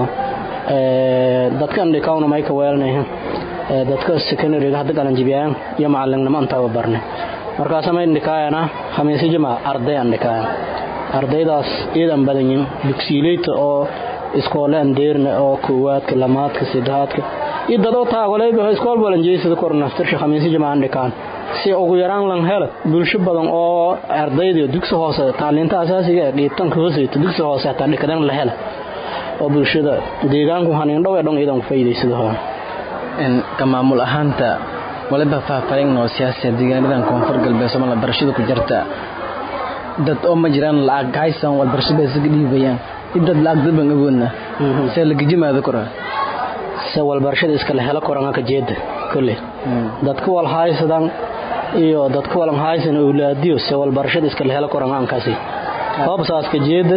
dadkan dhikawna may ka weelanayn dadka secondary hadda qalan jibiyaan iyo macallinnimo antaba barne markaas may dhikaayana khamiis iyo jamaa arday aan dhikaaya ardaydaas iidan badan yihiin dugsiileyta oo iskoolaan deerna oo koowaadka lamaadka saddexaadka iyo dadoo taagoleyba iskool balan jeysada kornaftirsha khamiisyo jamaan dhikaan si ugu yaraan lan hela bulsho badan oo ardayda dugsi hoose tacliinta asaasiga ee dhiibtanka hooseyta dugsi hoose hataa dhikadan la hela oo bulshada deegaanku haniindhow ee dhan iidan ku faa'iidaysada hore ka maamul ahaanta waliba faahfaahin oo siyaasiya deegaanadan koonfur galbeed somaliland barashada ku jirta dad oo ma jiraan lacag haysan walbarashada isaga dhiibayaan dad lacag daban awoodna see lagajimaada kora se walbarashada iska la helo koran ka jeeda kolley dadka wal haysadan iyo dadka walan haysan awlaadiyo se walbarashada iska la helo koran aan kasi hoobsaas ka jeeda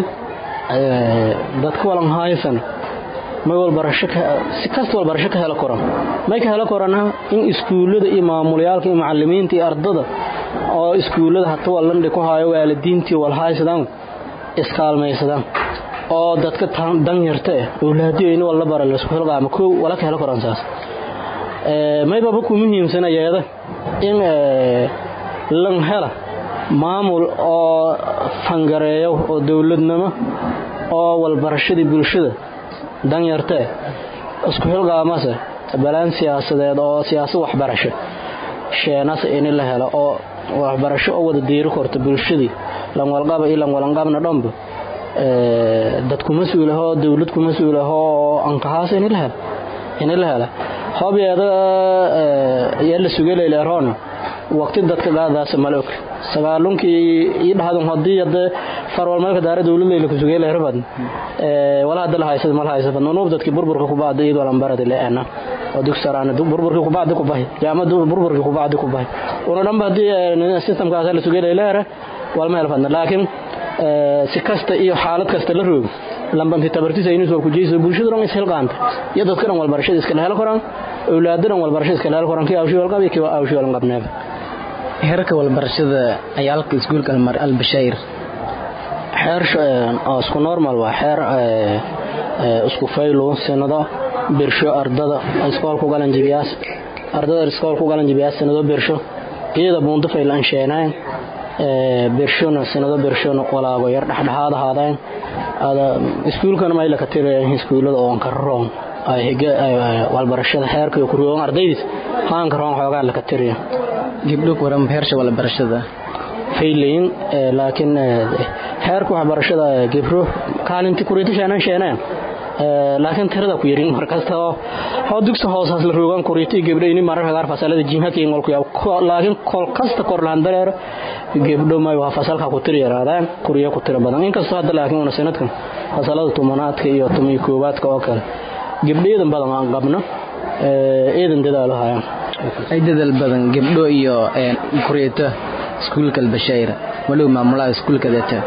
dadka walan haysan may walbarasho si kasta walbarasho ka helo koran may ka helo korana in iskuullada iyo maamulayaalka iyo macalimiinta iyo ardada oo iskuullada hata wallandhi ku hayo waalidiintii wal haysadaan iskaalmaysadaan oo dadka danyarta eh awlaadiyo in walla bara laysku hilqaama koow wala ka helo koran saas maybaba ku muhiimsana yeeda in lan hela maamul oo fangareeyo oo dowladnimo oo walbarashadii bulshada danyartee isku xilqaamase balaan siyaasadeed oo siyaasad waxbarasho sheenas in la helo oo waxbarasho oo wada diiri korta bulshadii lanwalqaba iyo lanwalanqabna dhanba dad ku mas-uul ahoo dowlad ku mas-uul ahoo ankahaas ini la helo ini la hela hobyeeda yaa la sugelayleeroon waqti dadka qaadaas mala og sagaalunkii ii dhahdan hadii hade farwalmeelka daara dowladlayla ku sugeelayrbad wala hada la haysad mala haysad nunuub dadkii burburka ku bacda iyadoo lambaradi leena oo dugsaraan burburkii ku bacdi ku bahay jaamadu burburkii ku bacdi ku bahay una dhanba hadii systemkaas la sugeelayleera walma helfadna laakiin si kasta iyo xaalad kasta la roogo lambanti tabartiisa inuu soo kujiyay bulshada dhan ishel qaanta iyo dadka dhan walbarashada iska hel koraan awlaadda dhan walbarashada iska hel koraan kii awshi walqab iyo kii awshi walqabneeb heerka walbarashada ayaa halka iskuulka almar albashayr xeer oo isku normal waa xeer isku faylo sanado birsho ardada iskool ku galan jibiyaas ardada iskool ku galan jibiyaas sanado birsho iyada buunta faylan sheenayn birshona sanado birshona walaago yar dhexdhexaad ahaadeen iskuulkana mayla ka tirayaan iskuulada oo ka roon ay higa walbarashada xeerka ku roon ardaydiis haan ka roon xoogaa la ka tiraya gibdho waran heersha walbarashada faylayn laakiin xeerka waxbarashada gibro kaalinti kuriita sheenan sheeneen laakiin tirada ku yarin markasta oo dugsi hoosaas la roogan kuriita gabdho ini mararka qaar fasalada jinhaka iyo ngolku laakiin kol kasta kor laan dareero gabdho may waa fasalka ku tiri yaraadaan kuriyo ku tira badan inkastoo hadda laakiin una sanadkan fasalada tumanaadka iyo tumiyo koobaadka oo kale gabdhayadan badan aan qabno eedan dadaalo hayaan ay dadaal badan gabdho iyo kuriita iskuulka albashayr walow maamulaha iskuulka deeta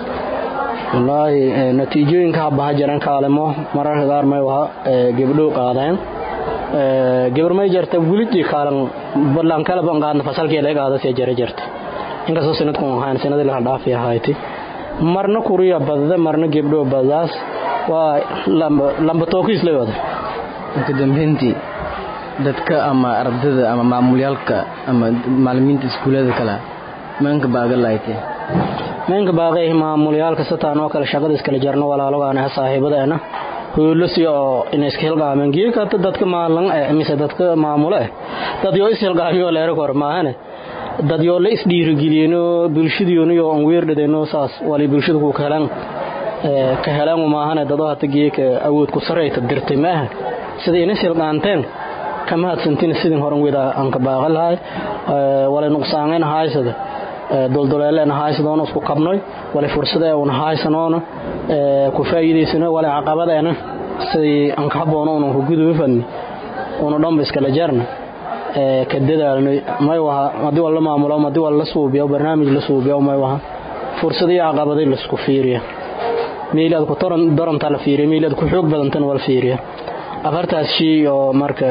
wallaahi natiijooyinka habaha jiraan kaalimo mararka qaar may waha gabdho qaadeen gabar may jarta welidii kaalan ballan kala ban qaadna fasalkii laga qaada see jara jirta inkastoo sanadkan ahaan sanadii la dhaafi ahayti marna kuriya badda marna gabdho badaas waa lamba tookiis la wada ugu dambeyntii dadka ama ardada ama maamulyaalka ama macalimiinta iskuulada kale maanka baaga laaytee meenka baaqay maamulyaalka sataan oo kale shaqada iskala jarno walaalogaana saaxiibadeena hoolasi oo inay iska hilqaameen geekata dadka maalan mise dadka maamule dad yoo is hilqaamiyo leero kor maahane dad yoo la isdhiirigeliyeno bulshadiyooniyo on weerdhadeno saas wali bulshada ku helan ka helan maahane dadoo hata geeka awood ku sarayta dirtay maaha sida inas hilqaanteen kama hadsantin sidin horan weda aan ka baaqan lahay wala nuqsaaneen haysada doldoleeleen haysadoona isku qabnoy wala fursada una haysanoona ku faa'iideysano wala caqabadeena sidii aan ka haboono una ku gudubafani una dhanba iskala jarna ka dadaalnay may waha haddii wala maamulo haddii wala la suubiyo barnaamij la suubiyo may waha fursadii caqabaday la isku fiiriya meelaad ku daranta la fiiriya meelaad ku xoog badantana wala fiiriya afartaas shay oo marka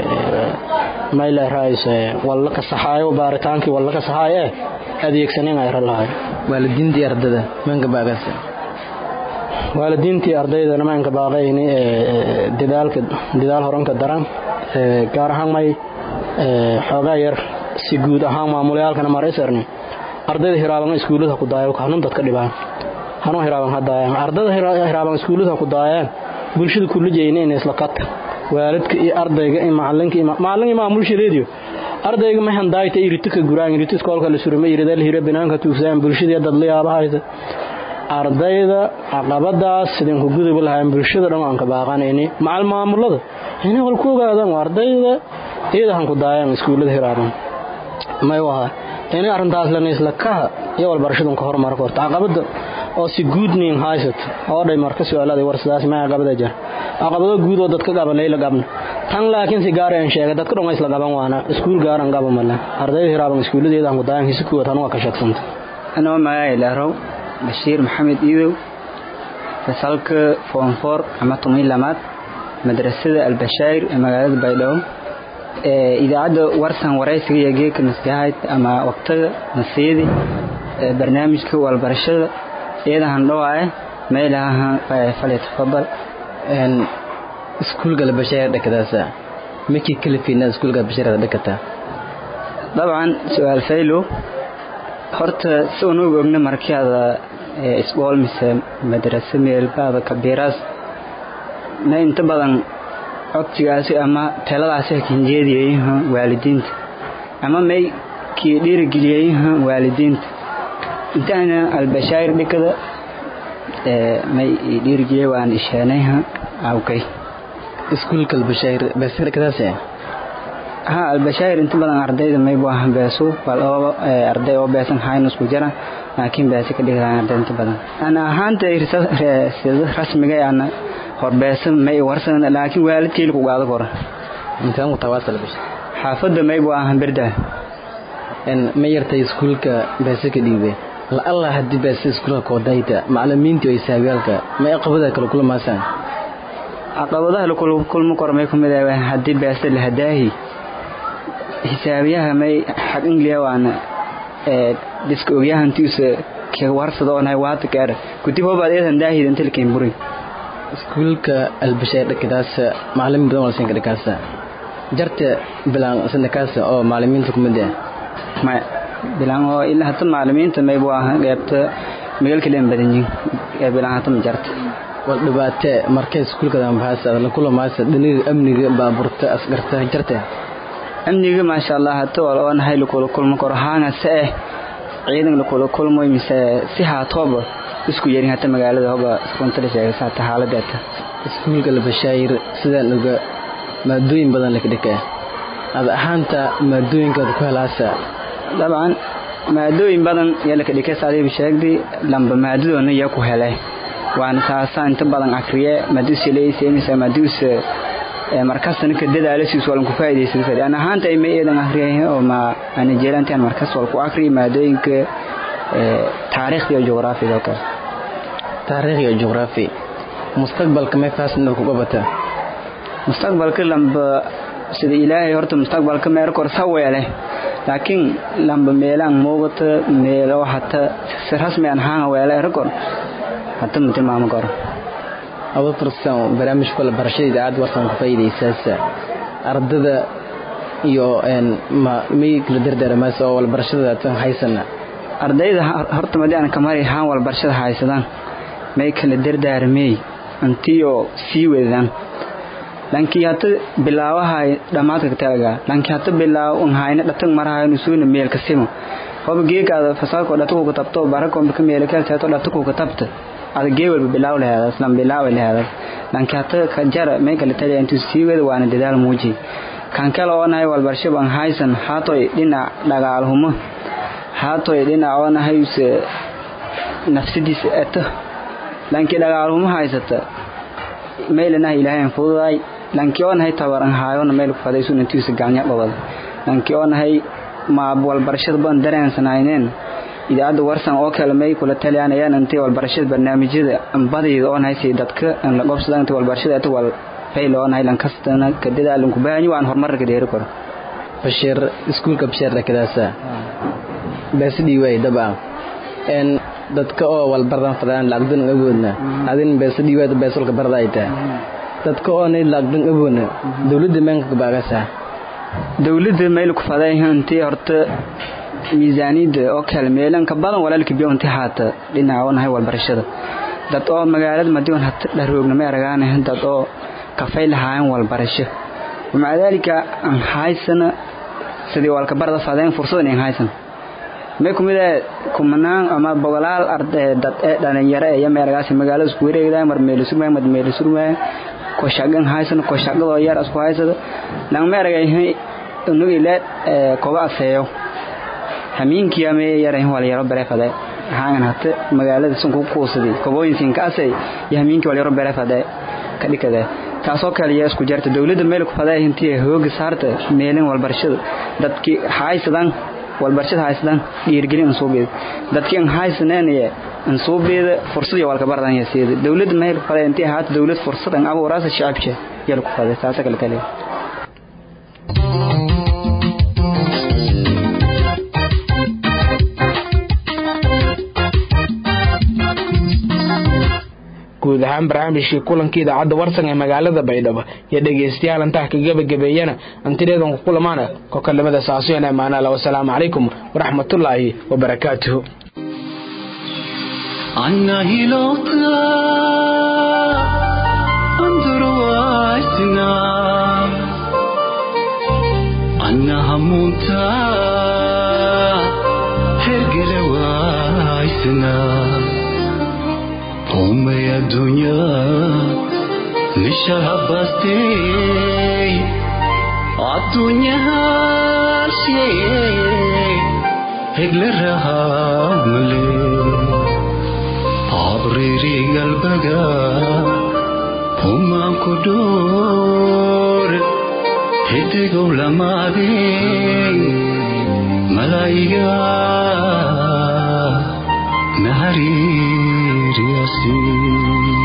mayla raayis walla ka saxaayo baaritaankii walla ka saxaayo eh adeegsanin ay ralahay waalidiintii ardada maanka baagaas waalidiintii ardaydana maanka baaqayni dadaalka dadaal horanka daran gaar ahaan may xoogaa yar si guud ahaan maamulayaalkana maraysarni ardayda hiraaban iskuullada ku daayo hanun dadka dhibaan hanun hiraaban hadaayaan ardayda hiraaban iskuullada ku daayaan bulshada kullu jeeyna in isla qata waalidka iyo ardayga iyo macalinka iyo macallin iyo maamulshadeediyo ardayga ma handaayta iritika guraan irita iskoolka la surmay irida la hira banaanka tuugsaan bulshada dad la yaaba haysa ardayda caqabadaas sideen ku gudub lahayn bulshada dhan aan ka baaqanayni macal maamulada inay wal ku ogaadaan ardayda iyada ku daayaan iskuulada hiraaban may waha inay arrintaas la isla ka iyo wal barashadan ka horumar korto caqabada oo si guudnin haysat oo dhay marka su'aaladay war sidaas ma caqabada jar caqabado guud oo dadka qaban leeyla qabna tan laakiin si gaar ah sheegay dadka dhan isla qaban waana iskuul gaar aan qaban mala ardayda hiraaban iskuuladeeda aan ku daayan hisi kuwa tan waa ka shaqsanta anoo magacay leerow bashiir maxamed iidow fasalka form four ama tumay lamaad madrasada albashaayir ee magaalada baydhabo idaacadda warsan waraysiga iyo geeka maskaxayd ama waqtiga nasiyadi barnaamijka walbarashada iyadahan dhowaa meelaha falyatafadal iskuulka albashaayir dhakadaasa maki kalifiina iskuulka albashaayir dhakata dabcan su-aal faylo horta si unugu ogna markiada isbool mise madrasa meelbaada kabiiraas na inta badan codsigaasi ama taladaasi kinjeediyayaha waalidiinta ama may kii dhiirigeliyayaha waalidiinta intaana albashaayir dhikada may dhiirigiyey waan isheenay awkay iskuulka albashaayir beesir kadaase ha albashaayir inta badan ardayda may buu ahan beesu bal oo arday oo beesan hayna isku jira laakiin beesi ka dhigayaan arday inta badan ana ahaanta sida rasmiga ana horbeesa may warsan laakiin waalidkayl ku gaado kora intaan ku tawaasal bisha xaafadda may buu ahan birda en ma yartay iskuulka beesi ka dhiibay la allah haddii beesi iskuulka koodayta macallimiintii ay saabiyaalka ma aqabada kala kulmaasaan caqabadaha la kulmo karo may kumid ah haddii beesi la hadaahi xisaabiyaha may xag ingliya waana diska ogyahantiisa ka warsada oo nahay waata kaara kutib hobaad eedan daahida inta lakin burin iskuulka albashaar dhakadaas macallimiin badan walsan dhakaasa jarta bilaan sandakaasa oo macallimiinta kumid ah maya bilaan oo ilaa hata macallimiinta may buu ahaa qeybta magaalka leen badan yihin ee bilaan hata ma jarta wal dhibaate markay iskuulka dambaasa la kulamaasa dhiniga amniga baaburta asgarta jarta amniga maasha allah hata wal oo nahay lakula kulmo karo haanga se eh ciidan lakula kulmoy mise si haatooba isku yarin hata magaalada hoba iskuntala sheegaysa hata xaaladeeta iskuulka albashaayir sidaan oga maadooyin badan laka dhikaa ad ahaanta maadooyinkaad ku helaasa dabcan maadooyin badan yaa laka dhikay saadiiba sheegdi lamba maadadoona yaa ku hele waana taasa inta badan akriye maduusa leyseenisa maduusa markastana ka dadaalasiis walan ku faa'iidaysan fadi ana ahaanta ay ma eedan akriyay oo ma ana jeelantaan markas wal ku akriyo maadooyinka taariikhda iyo juqraafiga oo kale taariikh iyo juqraafi mustaqbalka may faasna ku qabata mustaqbalka lamba sida ilaahay horta mustaqbalka meer kor saweele laakiin lamba meelaan muuqata meelo hata si rasmi aan haan weele rekor hata ma tilmaamo karo aba fursan barnaamijka la barashada idaacadda warsan ku faa'iidaysaasa ardada iyo ma may kala dardaaramaas oo walbarashada tan haysana ardayda horta madii aan kamari haan walbarashada haysadaan may kala dardaarmey intiyo sii wadaan lankii hata bilaawahay dhammaadka katalaga lankii hata bilaaw un hayna dhatag marahayo nusuuna meelka simo hoba geekaada fasaadko dhatakuka tabto barakomba ka meelkelteeto dhatakuka tabta ada gee walba bilaaw laheedas lan bilaawa laheedas lankii hata ka jara may kala taliya intuu sii wada waana dadaal muuji kan kale oo nahay walbarshab an haysan haatoy dhinac dhagaalhumo haatoy dhinac oo nahayse nafsadiisa eto lankii dhagaalhumo haysata meylanaha ilaahayn fududaay lankii oo nahay tabaran haayona meel ku fadaysun intiisa gacnya dhobada lankii oo nahay ma walbarashada badan dareensanayneen idaacadda warsan oo kale may kula taliyanayaan intay walbarashada barnaamijyada badayda oo nahay si dadka aan la gobsada intay walbarashada ata wal fayl oo nahay lankastana ka dadaalan ku baahanyi waan horumarka dheeri karo bashir iskuulka bashir dhakadaasa beesidhii waay daba en dadka oo walbardan fadaan lacagdan awoodna adin beesidhii waay beesolka barda ay tahay dadka oo nay lacagdan awoodna dawladda meenka baagasa dawladda meel ku faday intii horta miisaaniyadda oo kale meelan ka badan walaalka biyo intii haata dhinaca oo nahay walbarashada dad oo magaalada madiwan hata dharoogna ma aragaanahan dad oo kafay lahaayeen walbarasho ومع ذلك أن حايسنا سدي والك برد فادين فرصة إن حايسنا ما يكون إذا كمنان أما بغلال أرد دت دان يرى يا مرجع مقالة سكورة إذا مر ميلسو ما مد ميلسو ما كوشاعن حايسنا كوشاعن لو يار أسكو حايسنا لان مرجع هي إنه إلى كوبا سيو همين كيامي يرى هو اللي يرى برا فدا هاعن حتى مقالة سنكو كوسدي كوبوين سينكاسي يهمين كي اللي يرى برا فدا كذي كذا taasoo kale ayaa isku jarta dawladda meel ku fadaa intii hooga saarta meelin walbarashada dadkii haysadaan walbarashada haysadaan dhiirgelin suubeed dadkii aan haysaneen ee aan suubeeda fursad iyo walka bardan iyo sida dawladda meel ku fadaa intii haat dawlad fursad aan abuuraasa shacabka yar ku fadaa taasoo kale kale guud ahaan barnaamijkii kulankii idaacadda warsan ee magaalada baydhabo iyo dhegaystayaal intaa ka gebagabeeyana antideedan ku kulamaana kokalimada saasuyan amaanaala wasalaamu calaykum waraxmatullaahi wabarakaatuhu عنا هلوكا انظر واسنا عنا همونتا هرقل واسنا Homay adunya nishahabaste adunya she hegle raha mule abriri galbaga huma kudur hitego lamade malaiga naharir yasin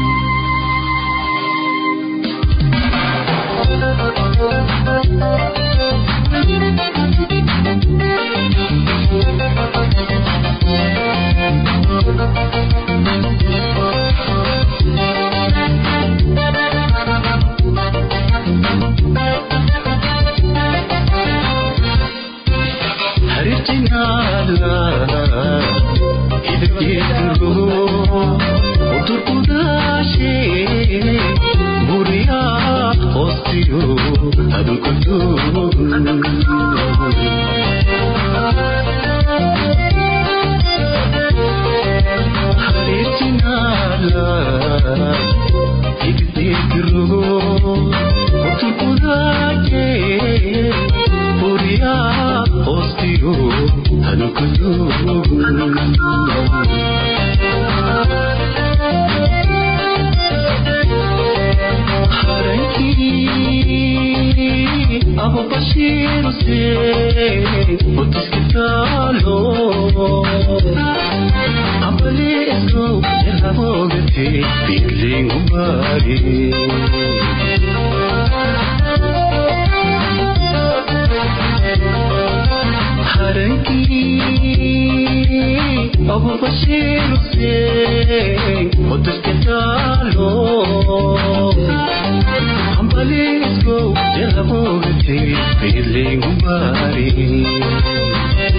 Abo Bashir se Otis Kitalo Abale esko Ela bogate Feeling umari Haranki Abo Bashir se Otis Kitalo Ambalisco de la muerte, feeling umari.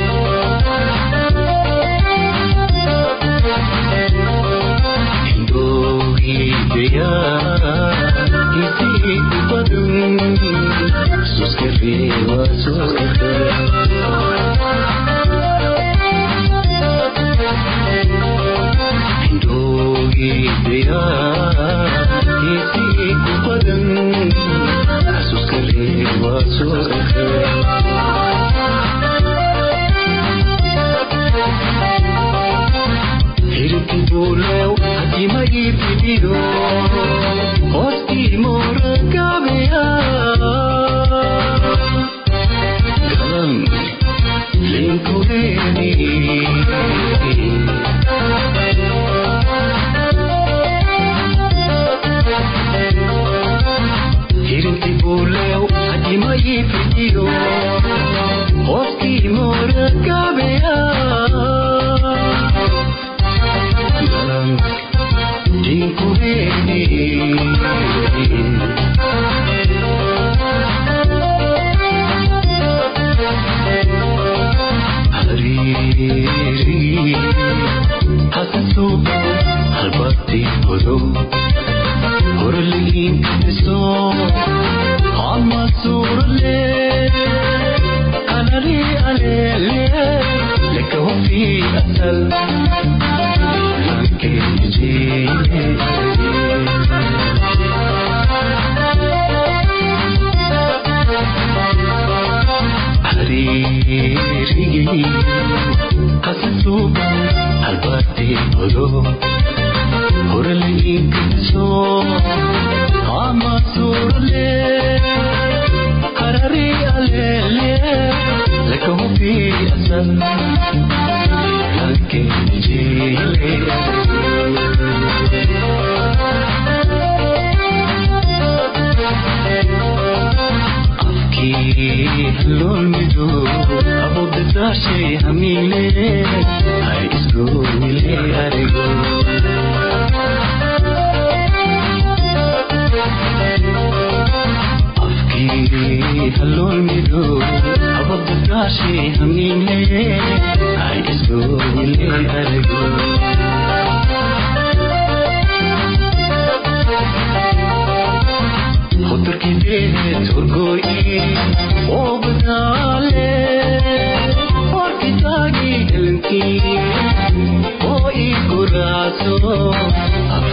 Indo idea, isi padung, sus que riva, sus que Indo idea, isi padung, sus que riva, sus que Hirti boleu, hati mai pidido, hosti mor kabea. Galang, lingko deni. Hirti boleu, hati mai pidido, hosti mor kabea. Galang, lingko deni. Hariri, hasaso, halbati hodo. Horli so, amma surle, alali alele, leko fi asal, lanke Hariri, hasaso, halbati hodo. Horli so, ama surle, karari alele, leko fi asal, lanke Afki lol mido, abo betashe hamile, hai isgo mile arego. halol mido abab kashi hamine ai isgo ile argo hotor ki de turgoi o badale और कितागी गलती ओ ई गुरासो अब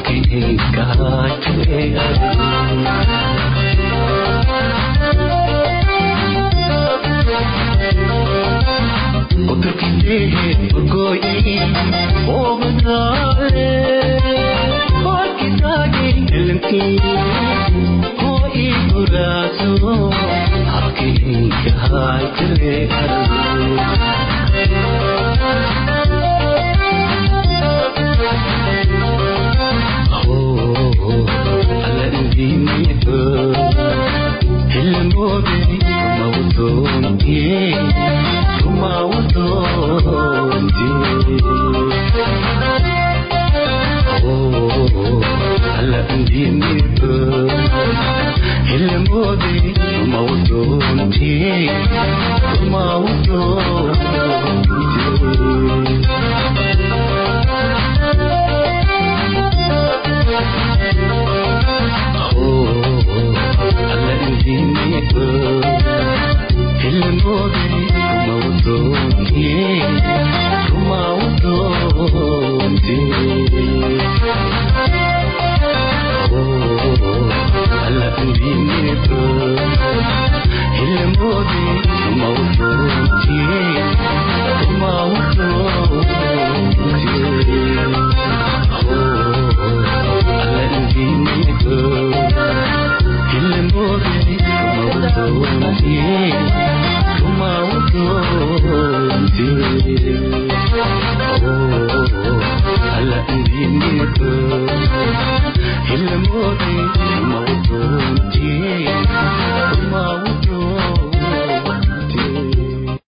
Yeah.